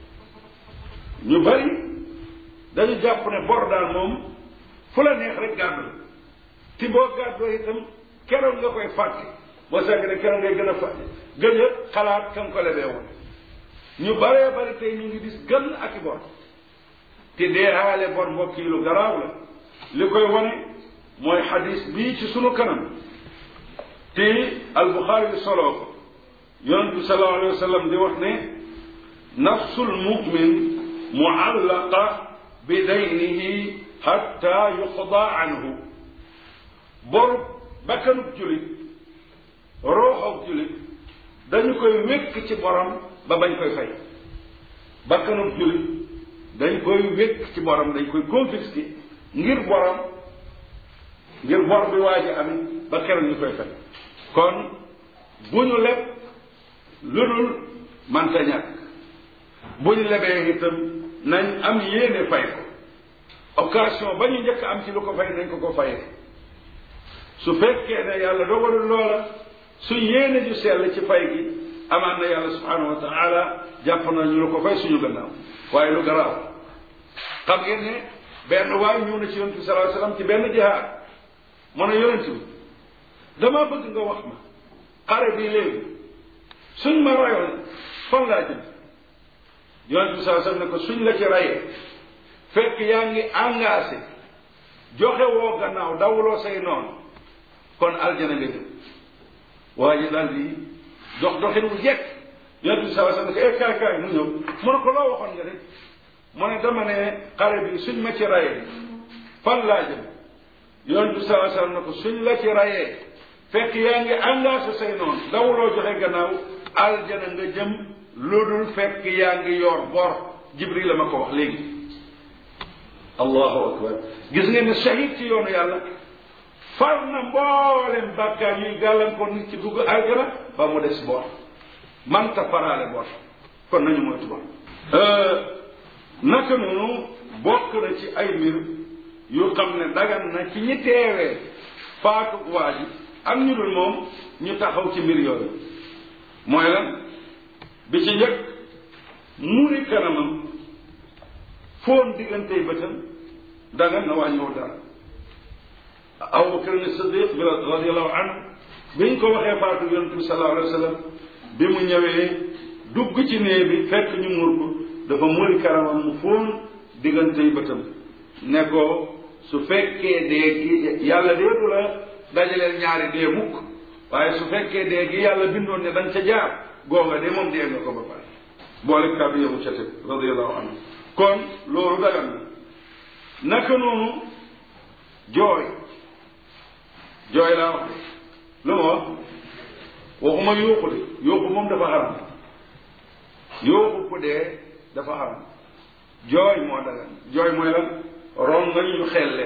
ñu bari dañu jàpp ne bor daal moom fu la neex rek gàddu ti boo gàddoo itam keroog nga koy fàtte boo sàgg ne keroog ngay gën a fàtte gën a xalaat kan ko lebee woon ñu baree bari tey ñu ngi gis gën ak i bor te deehaale bor mbokk yi lu garaaw la li koy wane mooy xadis bii ci sunu kanam te albuxaari soloo ko yonent bi sallallahu alayhi wa sallam di wax ne nafsul mumin muallaqa bi daynihi xatta yuqda anhu boru bakkanub julit rooxoog julit dañu koy wékk ci borom ba bañ koy fay bakkanub julit dañ koy wékk ci borom dañ koy confisqué ngir borom ngir bor bi waa ji amit ba keroog ñu koy fay kon bu ñu leb lu dul manta ñàkk bu ñu lebee itam nañ am yéene fay ko occasion ba ñu njëkk am ci lu ko fay nañ ko ko fayee su fekkee ne yàlla dogalul loola su yéene ju sell ci fay gi amaan na yàlla subhanahu wa taala jàpp na ñu lu ko fay suñu gannaaw waaye lu garaaw xam ngeen ne benn waay ñëw na ci yonent bi sallallahu alayhi wasallam ci benn jihaad mu ne yonent bi damaa bëgg nga wax ma xare bii léegi suñ ma rayoon fan laa jëm yonent bi sallallahu alayhi wasallam ne ko suñ la ci rayee fekk yaa ngi engagé joxe woo gannaaw dawuloo say noonu kon aljana nga jëm waa ji daal di dox doxin wu jekk yonent bi sallallahu alayhi wasallam ne ko eh kaay kaay mu ñëw mu ne ko loo waxoon nga rek mu ne dama ne xare bi suñ ma ci rayee fan laa jëm yonent bi sallallahu alayhi wasallam ne ko suñ la ci rayee fekk yaa ngi engagé say noonu dawuloo joxe gannaaw aljana nga jëm lu dul fekk yaa ngi yor bor jibril la ma ko wax léegi allahu akbar gis ngeen ne shahid ci yoonu yàlla far na mboolem bàkkaar yuy gàllankoor nit ci dugg aljana ba mu des bor manta faraale bor kon nañu moytu bor naka noonu bokk na ci ay mbir yu xam ne dagan na ci ñi teewee faatu waa ji am ñu dul moom ñu taxaw ci mbir yooyu mooy lan bi ci njëkk muri kanamam foon diggantey bëtam dagan na wàññiwul dara Abu Bakr Siddiq bi radiallahu anhu biñ ko waxee faatu yonent bi sallallahu alayhi wa sallam bi mu ñëwee dugg ci néeg bi fekk ñu muur ko dafa muri kanamam mu foon diggantey bëtam ne ko su fekkee dee gi yàlla dee du la dajaleel ñaari dee mukk waaye su fekkee dee gi yàlla bindoon ne dañ ca jaar googa de moom dee nga ko ba pare boole kàddu yamu ca teg radiallahu anhu kon loolu dagan na naka noonu jooy jooy laa wax de lu ma wax waxuma yuuxu de yuuxu moom dafa xaram yuuxu ku dee dafa xaram jooy moo dagan jooy mooy lan rongañ yu xelle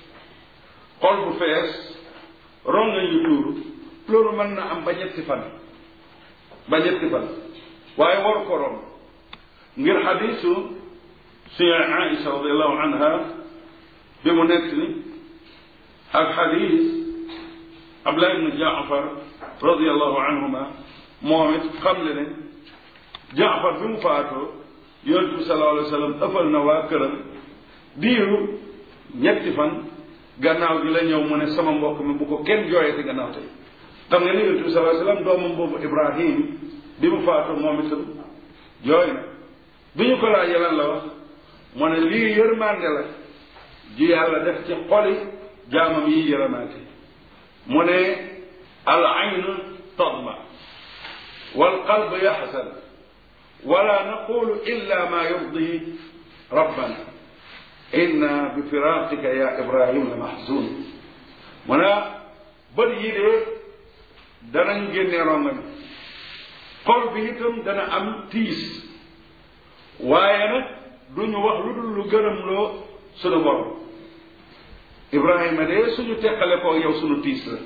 xol bu fees rongañ yu tuuru loolu mën na am ba ñetti fan ba ñetti fan waaye waru ko rom ngir xadiisu suñu Aïsa radiallahu anha bi mu nekk ni ak xadiis Abdullah ibn Jaafar radiallahu anhuma moom it xam le ne Jaafar bi mu faatoo yonent bi sallallahu alayhi wa sallam ëffal na waa këram diiru ñetti fan gannaaw gi la ñëw mu ne sama mbokk mi bu ko kenn jooyati gannaaw tey xam nga ni yonent bi sallallahu alayhi wa sallam doomam boobu Ibrahim bi mu faatoo moom itam jooy na bi ñu ko laajee lan la wax mu ne lii yërmande la ji yàlla def ci xoli jaamam yi yërëmaate mu ne al aynu tadma wal qalb yaxsan wala naqulu illa ma yurdi rabbana inna bi firaqika ya ibrahim la mahzun mu ne bët yi de danañ génne ronga mi xol bi itam dana am tiis waaye nag duñu wax lu dul lu gërëm loo sunu borom ibrahima de suñu teqale ko yow sunu tiis la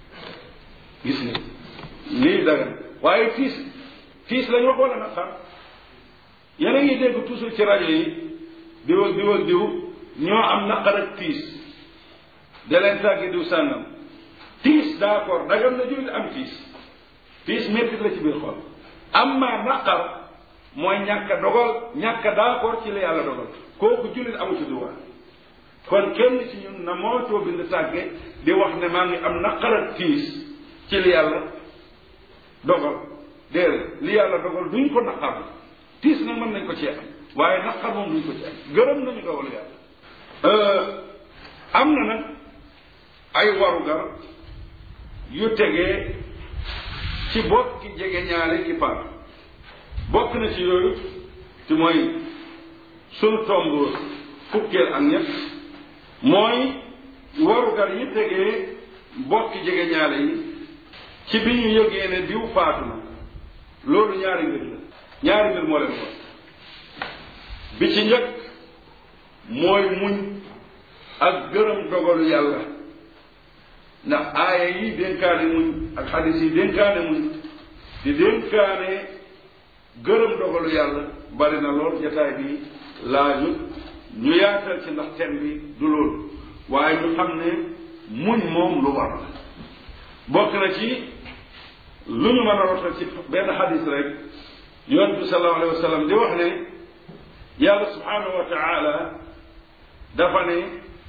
gis nga lii dagan waaye tiis tiis lañu wax wala nag xam yéen a ngi dégg toujours ci rajo yi diw ak diw ak diw ñoo am naqar ak tiis da leen tàggi diw sàngam tiis d'accord dagan na jullit am tiis tiis mettit la ci biir xol amma naqar mooy ñàkk a dogal ñàkk a d'accord ci la yàlla dogal kooku jullit amu ci droit kon kenn ci ñun na moo coo bind tàgge di wax ne maa ngi am naqar ak tiis ci li yàlla dogal déedéet li yàlla dogal duñ ko naqar tiis nag mën nañ ko ci am waaye naqar moom duñ ko ci am gërëm nañu dogal yàlla am na nag ay warugar yu tegee ci bokki jege ñaare ki faatu bokk na ci yooyu te mooy sunu tomb fukkeel ak ñett mooy warugar yi tegee bokki jege ñaare yi ci bi ñu yëgee ne diw faatu na loolu ñaari mbir la ñaari mbir moo leen ko bi ci njëkk mooy muñ ak gërëm dogalu yàlla ndax aaya yi dénkaane muñ ak xadis yi dénkaane muñ di dénkaane gërëm dogalu yàlla bari na lool jataay bi laaju ñu yaatal ci ndax thème bi du loolu waaye ñu xam ne muñ moom lu war la bokk na ci lu ñu mën a rotal ci benn xadis rek yonent bi sallallahu alayhi wa sallam di wax ne yàlla subhanahu wa taala dafa ne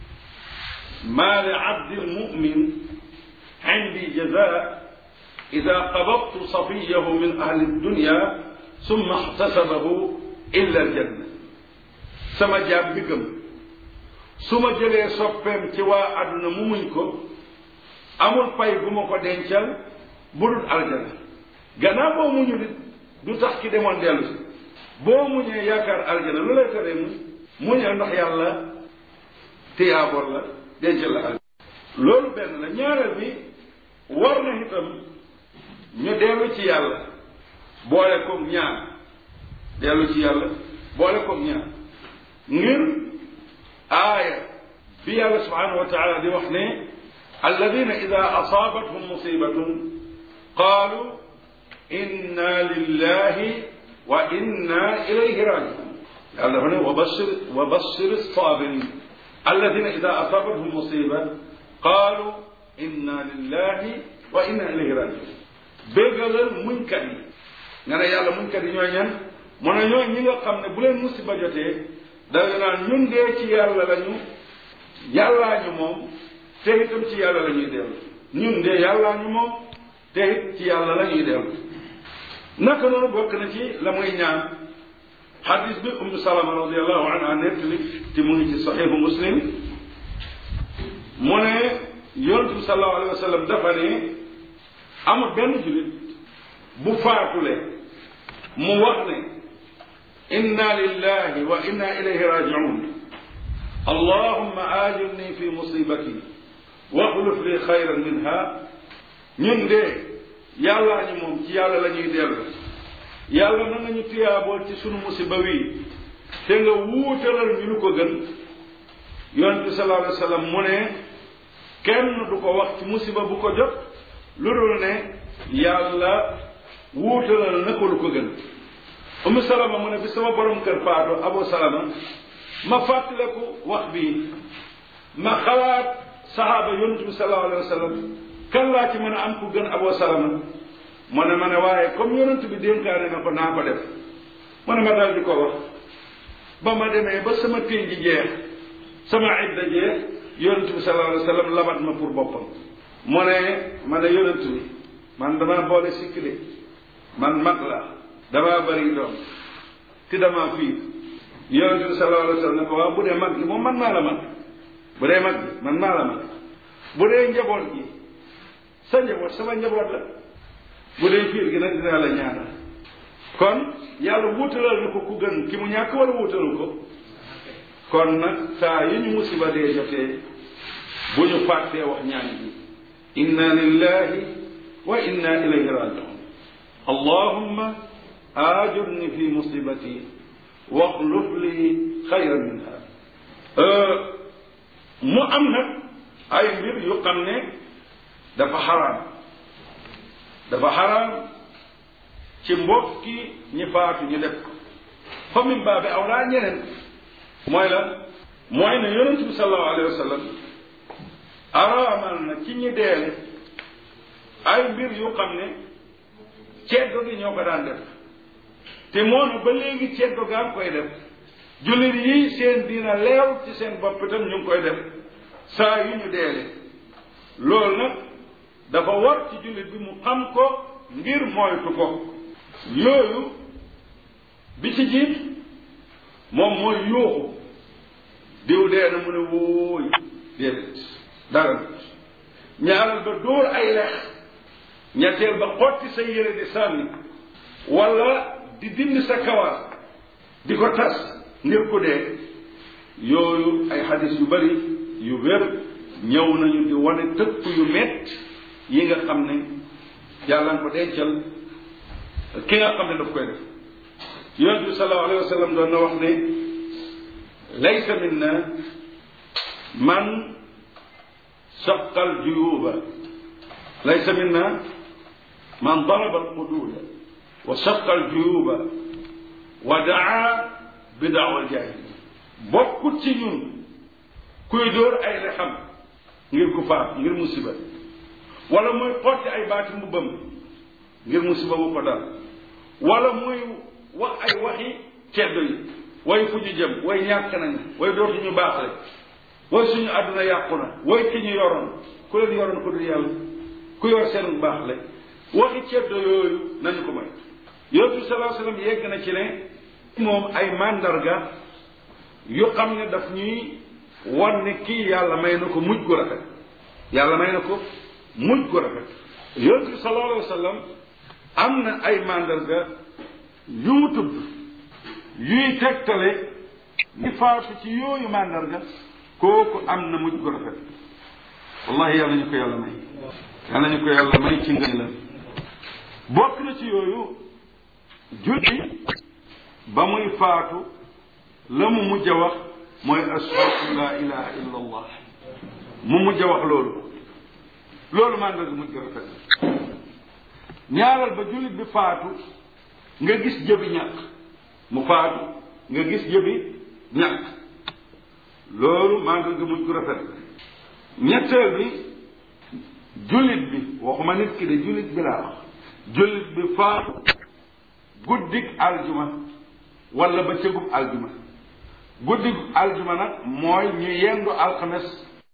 maa li abdi lmumin indi jaza ida qabadtu safiyahu min ahli dunya summa ixtasabahu illa aljanna sama jaam bi gëm su ma jëlee soppeem ci waa àdduna mu muñ ko amul pay bu ma ko dencal bu dul aljana gannaaw boo muñu nit du tax ki demoon dellu si boo muñee yaakaar aljana lu lay teree muñ muñal ndax yàlla tiyaaboor la dencal la aljana loolu benn la ñaareel bi war na itam ñu dellu ci yàlla boole koog ñaan dellu ci yàlla boole koog ñaan ngir aaya bi yàlla subhanahu wa taala di wax ne alladina ida asaabathum musibatun qaalu inna lillahi wa inna ilayhi rajiun yàlla dafa ne wa bashir wa bashir sabirin alladina ida asaabathum musiba qaalu inna lillahi wa inna ilayhi rajiun béggalal muñkat yi nga ne yàlla muñkat yi ñooy ñan mu ne ñooy ñi nga xam ne bu leen musiba jotee danga naan ñun dee ci yàlla lañu yàllaa ñu moom te itam ci yàlla la ñuy dellu ñun dee yàllaa ñu moom te it ci yàlla la ñuy dellu naka noonu bokk na ci la muy ñaan xadis bi ummu salama radiallahu anha nettali te mu ngi ci saxiixu muslim mu ne yonent bi sallallahu alayhi wa sallam dafa ne amul benn julit bu faatule mu wax ne inna lillahi wa inna ilayhi rajiun allahumma ajirni fi musibati waxluf li xayran minha ñun de yàllaa ñu moom ci yàlla la ñuy dellu yàlla na nga ñu tuyaabool ci sunu musiba wi te nga wuutalal ñu lu ko gën yonent bi sallallahu alayhi wa sallam mu ne kenn du ko wax ci musiba bu ko jot lu dul ne yàlla wuutalal na ko lu ko gën umu salama mu ne bi sama borom kër faatu abu salama ma fàttaleku wax bii ma xalaat saxaaba yonent bi sallallahu alayhi wa sallam kan laa ci mën a am ku gën abu salama mu ne ma ne waaye comme yonent bi dénkaane na ko naa ko def mu ne ma dal di ko wax ba ma demee ba sama téy ji jeex sama idda jeex yonent bi sallallahu alayhi wa sallam labat ma pour boppam mu ne ma ne yonent bi man damaa boole sikkile man mag la damaa bëri doom ti damaa fiir yonent bi sallallahu alayhi wa sallam ne ko waaw bu dee mag gi moom man maa la mag bu dee mag gi man maa la mag bu dee njaboot gi sa njaboot sama njaboot la bu dee fiir gi nag dinaa la ñaanal kon yàlla wuutalal na ko ku gën ki mu ñàkk wala wuutalu ko kon nag saa yi ñu musiba dee jotee bu ñu fàttee wax ñaan bi inna lillahi wa inna ilayhi rajiun allahumma ajurni fi musibati waxluf li xayran minha mu am nag ay mbir yu xam ne dafa xaraam dafa xaraam ci mbokki ñi faatu ñu def ko fa min baabi awlaa ñeneen mooy la mooy ne yonent bi sallallahu alayhi wa sallam araamal na ci ñi deele ay mbir yu xam ne ceddo gi ñoo ko daan def te moonu ba léegi ceddo gaa ngi koy def jullit yi seen diina leew ci seen bopp itam ñu ngi koy def saa yu ñu deele loolu nag dafa war ci jullit bi mu xam ko ngir moytu ko yooyu bi ci jiit moom mooy yuuxu diw dee na mu ne wóoy déedéet dara ñaaral ba dóor ay lex ñetteel ba xotti sa yére di sànni wala di dindi sa kawaas di ko tas ngir ku dee yooyu ay xadis yu bari yu wér ñëw nañu di wane tëkk yu mett yi nga xam ne yàlla ko dencal ki nga xam ne daf koy def yonent bi sallallahu alayhi wa sallam doon na wax ne laysa minna man saqa aljuyuba laysa minna man daraba alqududa wa saqa aljuyuba wa daa bi daawa aljaahiliya bokkut ci ñun kuy dóor ay lexam ngir ku faat ngir musiba wala muy xotti ay baati mbubbam ngir musiba bu ko dal wala muy wax ay waxi ceddo yi way fu ñu jëm way ñàkk nañ way dootuñu baax rek way suñu àdduna yàqu na way ki ñu yoroon ku leen yoroon ko dul yàlla ku yor seen baax le waxi ceddo yooyu nañu ko may yonent bi salaa sallam yegg na ci ne moom ay mandarga yu xam ne daf ñuy wan ne kii yàlla may na ko mujj gu rafet yàlla may na ko mujj gu rafet yonent bi sallallahu alayhi wa sallam am na ay mandarga yu mu tudd yuy tegtale ni faatu ci yooyu mandarga kooku am na mujj gu rafet wallahi yàlla ñu ko yàlla may yàlla ñu ko yàlla may ci ngën la bokk na ci yooyu julli ba muy faatu la mu mujj a wax mooy ashhadu la ilaha illa allah mu mujj a wax loolu loolu mandarga mujj gu rafet ñaaral ba jullit bi faatu nga gis jëbi ñàkk mu faatu nga gis jëbi ñàkk loolu mandarga mujj gu rafet ñetteel bi jullit bi waxuma nit ki de jullit bi laa wax jullit bi faatu guddik aljuma wala ba cëgub aljuma guddik aljuma nag mooy ñu yendu alxames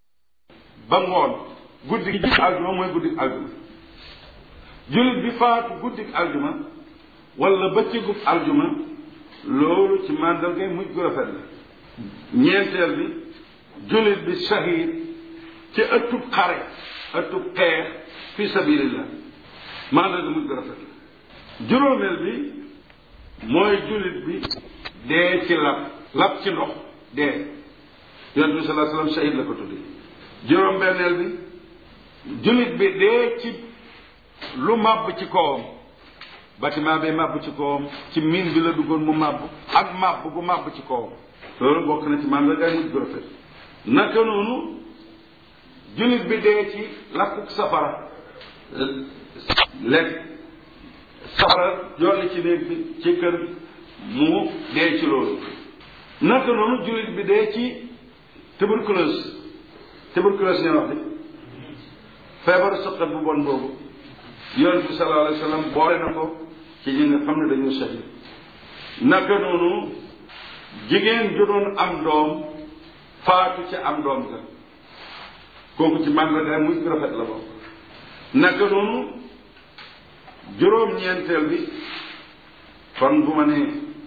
ba ngoon guddi gi jub aljuma mooy guddik aljuma jullit bi faatu guddik aljuma wala bëccëgub aljuma loolu ci màndargay mujj gu rafet la ñeenteel bi jullit bi shahid ci ëttub xare ëttub xeex fi sabilillah màndarga mujj gu rafet la juróomeel bi mooy jullit bi dee ci lab lab ci ndox dee yonent bi salaa sallam shahid la ko tudde juróom benneel bi jullit bi dee ci lu màbb ci kawam bâtiment bi màbb ci kawam ci miin bi la duggoon mu màbb ak màbb gu màbb ci kawam loolu bokk na ci màndargaay mujj gu rafet naka noonu jullit bi dee ci lakkuk safara lekk safara jolli ci néeg bi ci kër mu dee ci loolu naka noonu jullit bi dee ci tuberculose tuberculose ngeen wax de feebaru sëqat bu bon boobu yonent bi sallallahu alayhi wa sallam boole na ko ci ñi nga xam ne dañoo shahid naka noonu jigéen ju doon am doom faatu ci am doom ga kooku ci màndargaay muy rafet la bokk naka noonu juróom-ñeenteel bi kon bu ma ne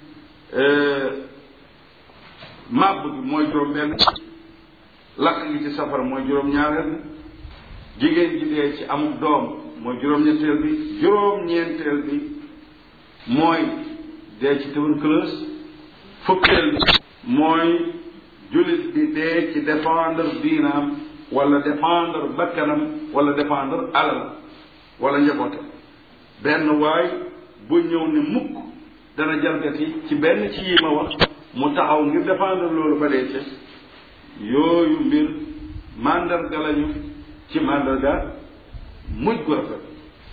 màbb bi mooy juróom benn lakk gi ci safara mooy juróom-ñaareel bi jigéen ji dee ci amul doom mooy juróom-ñeenteel bi juróom-ñeenteel bi mooy dee ci tuberculose fukkeel bi mooy jullit bi dee ci défendre diinaam wala défendre bakkanam wala défendre alal wala njabootam benn waay bu ñëw ne mukk dana jalgati ci benn ci yi ma wax mu taxaw ngir défendre loolu ba dee ca yooyu mbir mandarga lañu ci mandarga mujj gu rafet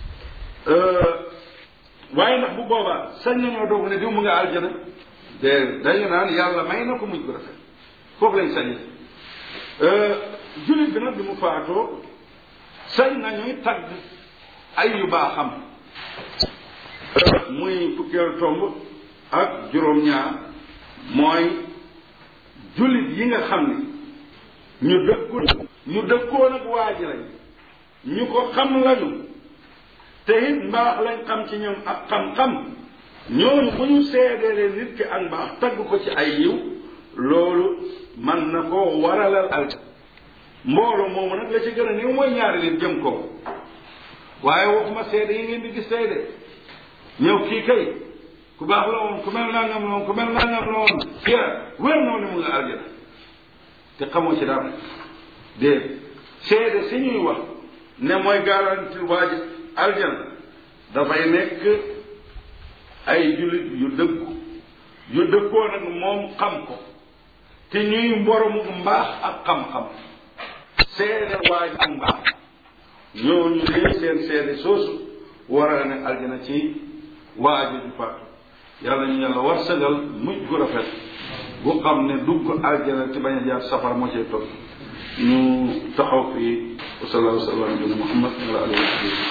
waaye ndax bu boobaa sañ nañoo doog ne diw mu nga aljana de dañu naan yàlla may na ko mujj gu rafet foofu lañ sañee jullit bi nag bi mu faatoo sañ nañuy tagg ay yu baaxam muy fukkeelu tomb ak juróom-ñaar mooy jullit yi nga xam ni ñu dëkku ñu dëkkoon ak waa ji lañ ñu ko xam lañu te it mbaax lañ xam ci ñoom ak xam-xam ñooñu bu ñu seedeele nit ki ak mbaax tagg ko ci ay yiw loolu man na koo waralal al mbooloo moomu nag la ci gën a néew mooy ñaari nit jëm ko waaye waxuma seede yi ngeen di gis tey de ñëw kii kay ku baax la woon ku mel nangam la woon ku mel nangam la woon kii wér na ne mu nga aljana te xamoo ci dara déet seede si ñuy wax ne mooy garanti waaj aljana dafay nekk ay jullit yu dëggu yu dëggoo nag moom xam ko te ñuy mboromu mbaax ak xam-xam seede waaj ak mbaax ñooñu lii seen seede soosu war a ne aljana ci waaju ju faatu yàlla ñu yàlla war sagal mujj gu rafet bu xam ne dugg aljana te bañ a jaar safara moo cay toog ñu taxaw fii wa sallallahu sallam ala muhammad wa ala alihi